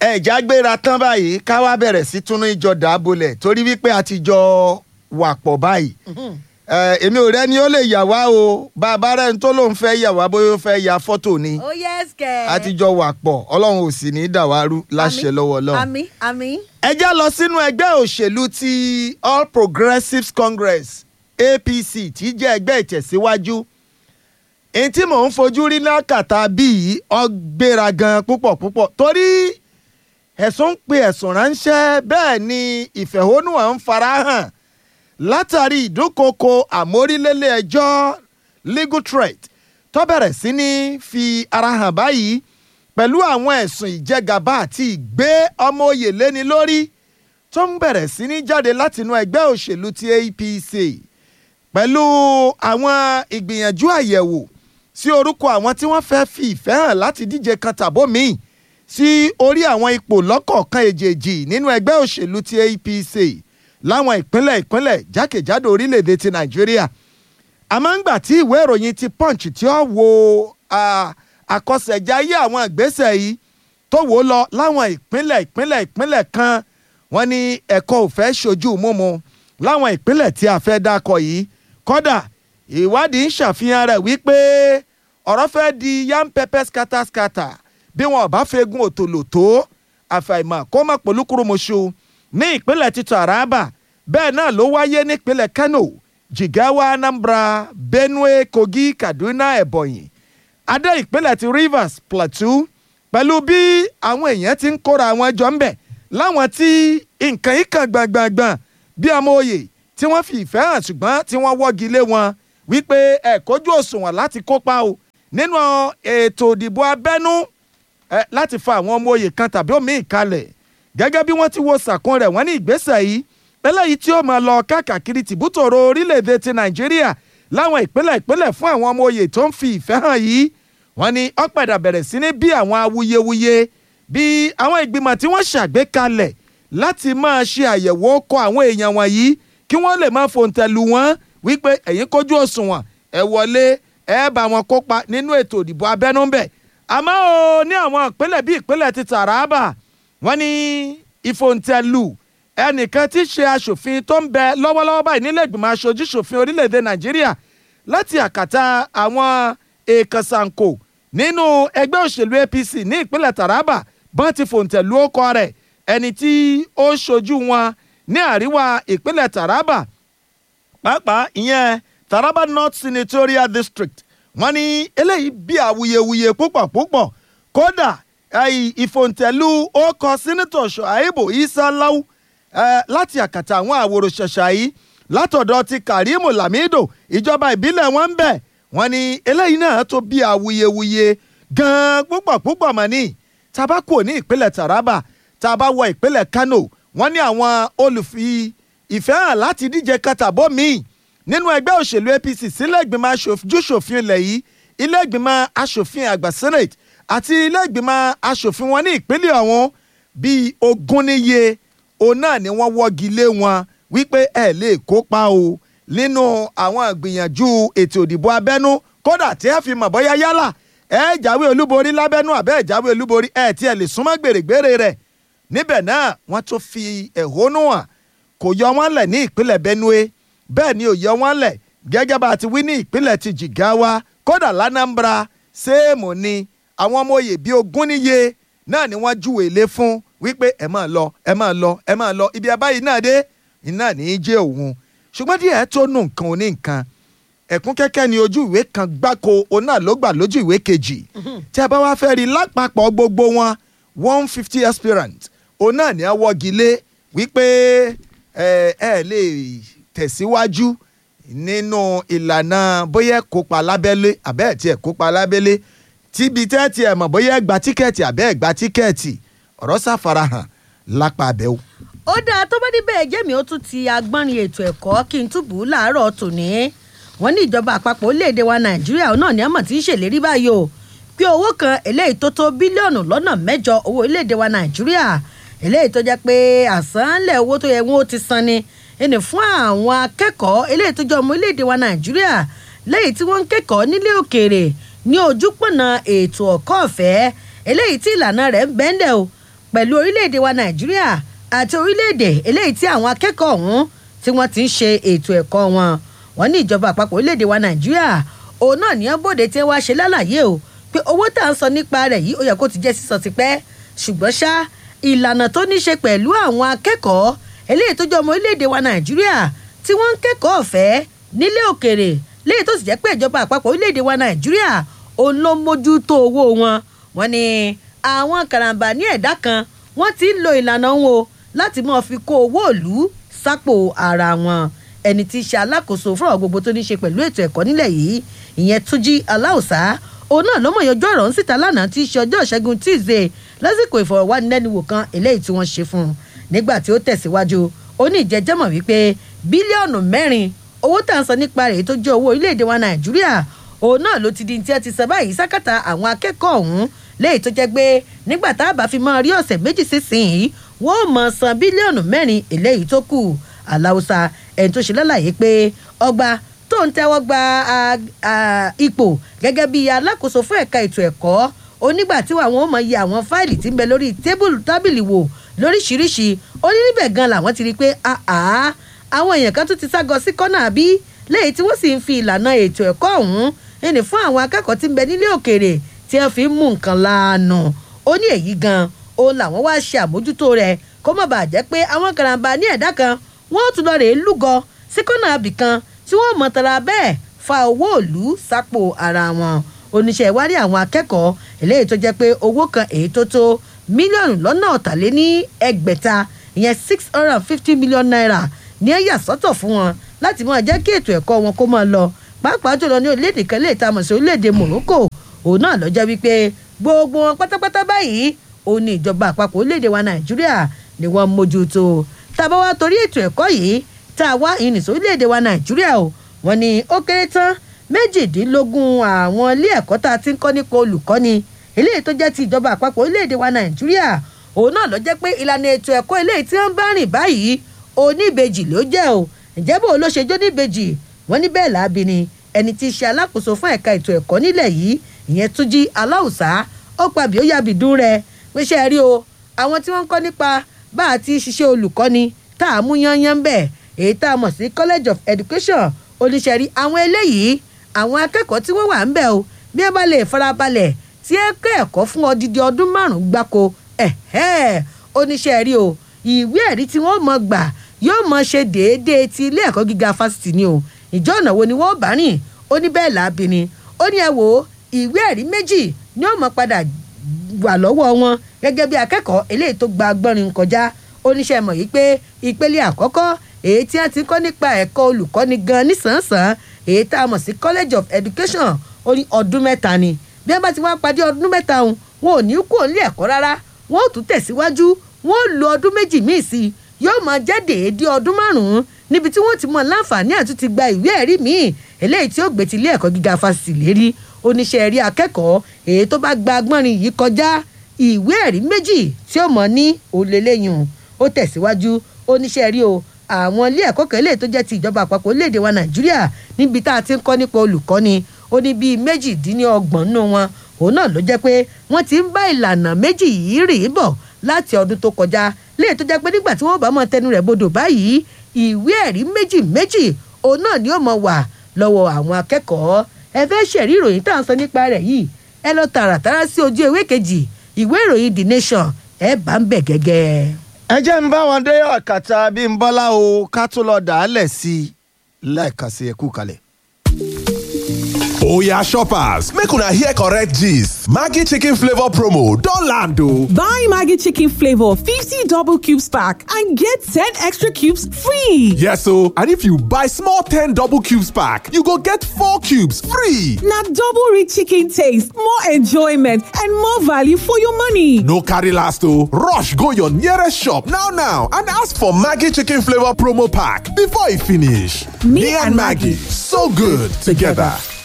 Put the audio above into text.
ẹ̀já gbéra tán báyìí ká wá bẹ̀rẹ̀ sí túnú ìjọ dàbọ̀lẹ̀ torí wípé a ti jọ wà pọ̀ báyìí Ẹ, èmi ò rẹ́ni ó lè yà wá o bàbá rẹ̀ ń tó lóun fẹ́ yà wá bóyá ó fẹ́ ya fọ́tò ni ó yẹ́sì kẹ́. a ti jọ wà pọ̀ ọlọ́run ò sì ní í dàwárú láṣẹ lọ́wọ́ ọlọ́run. àmì àmì. ẹ já lọ sínú ẹgbẹ́ òṣèlú ti All Progressives Congress APC tí jẹ́ ẹgbẹ́ ìtẹ̀síwájú èyí tí mò ń fojú rí lákàtà bíi ọgbéra gan púpọ̀ púpọ̀ torí ẹ̀sùn ń pe ẹ̀sùn ránṣẹ́ bẹ́ẹ̀ ni ìfẹ̀hónúhàn ń farahàn látàrí ìdúnkokò àmórílélé ẹjọ́ legal threat tó bẹ̀rẹ̀ sí ní fi ara hàn báyìí pẹ̀lú àwọn ẹ̀sùn ìjẹgàba àti ìgbé ọmọ oyè léni lórí tó ń bẹ̀rẹ̀ sí ní jáde látinú ẹgbẹ́ òṣèlú ti APC pẹ̀lú àwọn ìgbìyànjú àyẹ̀wò sí orúkọ àwọn tí wọ́n fẹ́ fi ìfẹ́ hàn láti díje kan tàbó míì sí orí àwọn ipò lọ́kọ̀ọ̀kan èjèèjì nínú ẹgbẹ́ òṣèlú ti APC láwọn ìpínlẹ̀ ìpínlẹ̀ jákèjádò orílẹ̀-èdè ti Nàìjíríà àmọ́ ńgbà tí ìwé ìròyìn ti Punch tí ó wo ah, àkọsẹ̀jáyé àwọn ìgbésẹ̀ yìí tó wò ó lọ láwọn ìpínlẹ̀ ìpínlẹ̀ ìpínlẹ̀ kan wọ́n ní ẹ̀kọ́ ò fẹ́ ṣojú múmu láwọn ìpínlẹ̀ tí a fẹ́ dákọ̀ yìí kódà ìwádìí ń ṣàfihàn rẹ̀ wípé ọ̀rọ̀ fẹ́ di yam pepper scatter scatter bí wọn ò bá fegun òtòlò tó àfàìmọ̀ kó má polúkúrúmuṣu ní ìpínlẹ̀ ti Taraba bẹ́ẹ̀ náà ló wáyé nípínlẹ̀ Kano Jigawa Anambra Benue Kogi Kaduna Ebonyi adé ìpínlẹ̀ ti Rivers Plateau pẹ̀lú bí àwọn èèyàn ti ń kóra àwọn jọ ń bẹ̀ láwọn tí nǹkan yìí kan gbọ̀ngbọ̀ngbọ̀n bí ọmọ oyè tí wọ́n fi ìfẹ́ hàn ṣùgbọ́n tí wọ́n wọ́gi lé wọn wípé ẹ kójú òṣùwọ̀n láti kópa o nínú ètò ìdìbò abẹ́nú ẹ láti fa àwọn ọmọ oyè kan tàbí omi ìkalẹ̀ gẹ́gẹ́ bí wọ́n ti wo sàkún rẹ̀ wọ́n ní ìgbésẹ̀ yìí eléyìí tí ó máa lọ káàkiri tìbútòrò orílẹ̀-èdè ti Nàìjíríà láwọn ìpínlẹ̀ ìpínlẹ̀ fún àwọn ọmọ oyè tó ń fi ìfẹ́ hàn yìí wọ́n ní ó padà bẹ̀rẹ̀ sí ní bí àwọn awuyewuye bí àwọn ìgbìmọ̀ tí wọ́n ṣàgbékalẹ̀ láti máa ṣe àyẹ̀wò kọ àwọn èèyàn wọ̀nyí kí wọ́n lè máa fòǹtẹ̀lù wọn wípé ẹ̀yin kójú òṣùwọ̀n ẹ wọlé ẹ bá wọn kópa nínú ètò ìdìbò abẹ́nú ń bẹ̀ àmọ́ o ní àwọn ìpínlẹ̀ bíi ìpínlẹ̀ ti Taraba wọ́n ní ìfòǹtẹ̀lù ẹnìkan tí í ṣe aṣòfin tó ń bẹ lọ́wọ́lọ́wọ́ báyìí nílẹ̀ ìgbìmọ̀ aṣojú ṣòfin orílẹ̀-èdè Nàìjíríà láti àkàtà àwọn èèkàn sànkò nínú ẹgbẹ́ òṣèlú APC ní ìpínlẹ̀ Taraba bọ́n ti fòǹtẹ̀lù ọkọ rẹ̀ ẹni tí ó ṣojú wọn ní àríwá ìpínlẹ̀ Taraba pàápàá ìyẹn Taraba North Senatorial District wọ́n ní eléyìí bí awuyewuye púpọ̀ púpọ̀ kódà ìfòǹtẹ̀lù ọkọ̀ sínítọ̀ Ṣùáìbù Isa Lau láti àkàtà àwọn àwòrò ṣẹ̀ṣà yìí látọ̀dọ̀ ti Karimu Lamido ìjọba ìbílẹ̀ wọn ń bẹ̀ wọ́n ní eléyìí náà tó bí awuyewuye gan-an púpọ̀ púpọ̀ mọ̀ ní tabako ní ìpínlẹ̀ Taraba tá a bá wọ ìpínlẹ̀ Kano wọ́n ní àwọn olùfi ìfẹ́ hàn láti díje kàtàbọ̀ míì nínú ẹgbẹ́ òṣèlú APC sílẹ̀ ìgbìmọ̀ aṣojúṣòfin ilẹ̀ yìí ilé ìgbìmọ̀ aṣòfin àgbà Senate àti ilé ìgbìmọ̀ aṣòfin wọn ní ìpínlẹ̀ ọ̀hún bíi ogún níye òun náà ni wọ́n wọ́gi lé wọn wípé ẹ lè kópa o nínú àwọn ìgbìyànjú ètò ìdìbò abẹ́nú kódà tí ẹ fi mọ̀ bóyá yálà ẹ jáwé olúborí lábẹ́nú àbẹ́ ẹ jáwé olúborí ẹ tiẹ̀ lè súnmọ́ gbèrègbèrè rẹ̀ níbẹ̀ náà wọ́n tún fi ẹ̀hónú hàn kò yọ wọ́n lẹ̀ ní ìpínlẹ̀ Benue bẹ́ẹ̀ ni ò yọ wọ́n lẹ̀ gẹ́gẹ́ bá a ti wí ní ìpínlẹ̀ ti Jigawa kódà l'Anambra séèmù ni àwọn ọmọ oyè bíi ogún níye náà ni wọ́n júwèé lé fún wípé ẹ máa lọ ẹ máa lọ ẹ máa lọ ibi abáyìí náà dé iná ní í jẹ́ òun ṣùgbọ́n díẹ̀ tó nù nǹkan oní nǹkan ẹ̀kún kẹ́kẹ́ ni ojú ìwé kan gbáko òun náà ló gbà lójú ìwé kejì tí a bá wá fẹ́ rí lápapọ̀ gbogbo wọn one fifty aspirant òun náà ní awọ́gi lé wípé ẹ ẹ lè tẹ̀síwájú nínú ìlànà bóyá kópa lábẹ́lé àbẹ́ ẹ̀ tiẹ̀ kópa lábẹ́lé tíbi tẹ́ẹ̀tì ẹ̀ mọ̀ bóyá ẹ gba tíkẹ́ẹ̀tì àbẹ́ ẹ̀ gba tíkẹ́ẹ̀tì ọ̀rọ̀ ṣàfarahàn lápá abẹ́wò ó dáa tó bá níbẹ̀ jẹ́mi ó tún ti agbọ́nrin ètò ẹ̀kọ́ kí n túbú láàárọ̀ tòní wọ́n ní ìjọba àpapọ̀ orílẹ̀-èdè wa nàìjíríà náà ní àmọ̀ tí ń ṣèlérí báyìí o pé owó kan eléyìí tó tó bílíọ̀nù lọ́nà mẹ́jọ owó orílẹ̀-èdè wa nàìjíríà eléyìí tó jẹ́ pé àsánlẹ̀ owó tó yẹ wọ́n ó ti san ni ẹni fún àwọn akẹ́kọ̀ọ́ eléyìí tó jẹ́ ọmọ orílẹ̀-èdè wa nàìjíríà lẹ́yìn tí wọ́n ń kẹ́kọ̀ọ́ nílé òkèèrè ní ojúpọ̀nà ètò ọ̀kọ́ ọ̀fẹ́ eléyìí tí ìlànà rẹ̀ ń bẹ́ńdẹ̀ o pẹ̀lú orílẹ̀-èdè wa nàìjíríà àti orílẹ̀-èdè eléyìí tí àwọn akẹ́kọ̀ọ́ ọ̀hún tí wọ́n ti ń ṣe ètò ẹ̀kọ́ wọn wọ́n ní ìjọba àpapọ̀ orílẹ̀-èdè wa nàìjíríà òun náà ní ọ́bọ̀dé tí wọ́n ṣe lálàyé o pé owó tá à ń sọ nípa rẹ̀ yìí ó yẹ kó ti jẹ́ sísọ tipẹ́ ṣùgbọ́n ṣá ìlànà tó ní ṣe pẹ̀lú àwọn akẹ́kọ̀ọ́ eléyìí tó jẹ́ ọmọ orílẹ̀-èdè wa nàìjíríà tí wọ́n ń kẹ́kọ̀ọ́ ọ̀fẹ́ nílé òkèrè léyìí tó sì jẹ́ pé ìjọba àpapọ̀ orílẹ̀-èdè wa nàìjíríà òun ló mójútó owó wọn wọ́n ní àwọn karambà ní ẹ̀dá kan wọ́n ti ń lo ìlànà wọn o láti máa fi kó owó ìlú sápò ara wọn ẹni tí í ṣe alákòóso fún ọ̀rọ̀ gbogbo tó ní ṣe pẹ̀lú ètò ẹ̀kọ́ nílẹ̀ yìí ìyẹn túnjí aláùsá òun náà ló mọ̀ yọjọ́ ọ̀rọ̀ ń síta lánàá tí í ṣe ọjọ́ ìṣẹ́gun tíìzé lásìkò ìfọ̀rọ̀wánilẹ́nuwò kan eléyìí tí wọ́n ṣe fún un nígbà tí ó tẹ̀síwájú ó ní ìjẹ́jẹ́mọ̀ wípé bílíọ̀nù mẹ́rin owó tá à ń sọ nípa rẹ̀ tó jẹ́ owó orílẹ̀-èdè wa nàìjíríà òun náà ló ti di tí ẹ ti sọ báyìí sákàtà àwọn akẹ́kọ̀ọ́ ọ̀hún léyìí tó jẹ́ pé nígbà tá a bá fi máa rí ọ̀sẹ̀ méjì sísìnyí wọ́n ò mọ̀ san bílíọ̀nù mẹ́rin eléyìí tó kù aláùsà ẹni tó ṣe lálàyé pé ọgbà tó ń tẹ́wọ́ gba ipò gẹ́gẹ́ bí alákòóso fún ẹ̀ka ètò ẹ̀kọ́ onígbà tí àwọn ò mọ̀ yẹ àwọn fáìlì tí ń bẹ lórí tébùlù tábìlì wò lóríṣiríṣi ó ní níbẹ̀ gan làwọn ti rí i pé àwọn èèyàn kan tún ti ságọ sí kọ́nà àbí lẹ́yìn tí wọ́n sì ń fi ìlànà ètò ẹ̀kọ́ ọ̀hún ẹni fún àwọn akẹ́kọ̀ọ́ tí ń bẹ nílé òkèèrè tí wọ́n fi ń mú nǹkan láàánú ó ní èyí gan òun làwọn wá ṣe àmójútó rẹ̀ kó má bàa jẹ́ pé àwọn karambà ní ẹ̀dá kan wọ́n tún lọ rèé lúgọ sí kọ́nà àbì kan tí wọ́n mọ̀ tara bẹ́ẹ̀ fa owó òlú sápò ara wọn oníṣẹ́ ìwárí àwọn akẹ́kọ̀ọ́ eléyìí tó jẹ́ pé owó kan èyí tó tó mílíọ̀nù lọ́nà ọ̀tàléní ẹgbẹ̀ta ìyẹn six hundred and fifty million naira ní ẹ̀yà sọ́tọ̀ fún wọn láti máa jẹ́ kí ètò ẹ̀kọ́ wọn kó máa lọ pàápàá jùlọ ní orílẹ̀-èdè kan lè ta mọ̀ sí orílẹ̀-èdè Morocco òun náà lọ́jọ́ wípé gbogbo wọn pátápátá báyìí òun ní ìjọba àpapọ̀ orílẹ̀-èdè wa Nàìjíríà ni wọ́n mójútó tàbá wa torí ètò ẹ̀kọ́ yìí tá a wá ìrìnsì orílẹ̀-èdè wa Nàìjíríà o wọ́n ní ó kéré tán méjìdínlógún àwọn ilé ẹ̀kọ́ tá a ti ń kọ́ nípa olùkọ́ni eléyìí tó jẹ́ ti ìjọba àpapọ̀ orílẹ̀-èdè wa Nàìjíríà òun náà ló jẹ́ pé ìlànà ètò ẹ̀kọ́ eléyìí tí wọ́n bá rìn báyìí oníbejì ló jẹ́ o ǹjẹ́ bó ló ṣe jó níbejì wọ́n ní bẹ́ẹ̀ láabi ni ẹni tí í ṣe alákòóso fún ẹ̀ka ètò ẹ̀kọ́ nílẹ̀ yìí ìyẹn Túnjí Aláùsá ó pàbí ó yàbí dún rẹ pé ṣe rí o àwọn tí wọ́n ń kọ́ nípa bá a ti ṣiṣẹ́ olùkọ́ni tá a mú yányán ń bẹ̀ èyí tá a mọ̀ sí College of Education oníṣẹ́rí àwọn eléyìí àwọn akẹ́kọ̀ọ́ tí wọ́n wà ń bẹ̀ o bí wọ́n bá lè farabalẹ̀ tí ẹ kọ́ ẹ̀kọ́ fún odidi ọdún márùn-ún gbáko oníṣẹ́ rí o ìwé ẹ̀rí tí wọ́n mọ̀ gbà yóò mọ̀ ṣe déédéé ti ilé ẹ̀kọ́ gíga fásitì ni o ìjọ ọ̀nà wo ni wọ́n bá rìn ó ní bẹ́ẹ̀ láabi ni ó ní ẹ wò ó ìwé ẹ̀rí méjì ni ó mọ̀ padà wà lọ́wọ́ wọn gẹ́gẹ́ bí akẹ́kọ̀ọ́ eléyìí tó gba agbọ́nrin kọjá oníṣẹ́ mọ̀ yìí pé ìpele àkọ́kọ́ èyí tí wọ́n ti kọ́ nípa ẹ̀kọ́ olùkọ́ni gan nísànsán èyí tá a mọ̀ sí College of Education ó ní ọdún mẹ́ta ni bí wọ́n bá ti wá padì ọdún mẹ́ta òun wọn ò ní kó nílé ẹ̀kọ́ rárá wọn ò tún tẹ̀síwájú wọn ò lo ọdún méjì míì sí i yóò máa jẹ́ déédé ọdún márùn-ún níbi tí wọ́n ti mọ láǹfààní àti ti gba ìwé ẹ̀rí míì eléyìí tí ó gbé ti ilé ẹ̀kọ́ gíga fásitì lérí oníṣẹ́ ẹ̀rí akẹ́kọ̀ọ́ èyí tó bá gba agbọ́nrin yìí kọjá ìwé ẹ̀rí méjì tí ó mọ̀ ní òlélẹ́yìn ó tẹ̀síwájú oníṣẹ́ ẹ̀rí o àwọn ilé ẹ̀kọ́ kan eléyìí tó jẹ́ ti ìjọba àpapọ̀ orílẹ̀-èdè wa nàìjíríà níbi tá a ti ń kọ́ nípa olùkọ́ni ó ní bíi méjìdínlọ́gbọ̀n nínú wọn òun náà ló jẹ́ pé wọ́n ti ń bá ìlànà méjì yìí rìn bọ̀ láti ọdún tó kọjá léè tó jẹ́ pé nígbà tí wọ́n bá mọ tẹnu rẹ̀ bodò báyìí ìwé ẹ̀rí méjì méjì òun náà ni ó mọ wà lọ́wọ́ àwọn akẹ́kọ̀ọ́ ẹ fẹ́ ṣẹ̀rí ìròyìn tá à ń sọ nípa rẹ̀ yìí ẹ lọ tààràtàrà sí ojú ewé kejì ìwé ìròyìn The Nation ẹ bá ń bẹ̀ gẹ́gẹ́. ẹ jẹ́ ń bá wọn dé ọ̀kàtà Bímbọ́lá o ká tó lọ dàálẹ̀ sí i lẹ́ẹ̀kan sí ẹkú kalẹ̀. Oya shoppers, make una hear correct gist. Maggi chicken flavor promo don land o. Buy Maggi chicken flavor 50 double cubes pack and get 10 extra cubes free. Yes o, and if you buy small 10 double cubes pack, you go get 4 cubes free. Na double rich chicken taste, more enjoyment and more value for your money. No carry last o, rush go your nearest shop now now and ask for Maggi chicken flavor promo pack before e finish. Me and Maggi, so good together.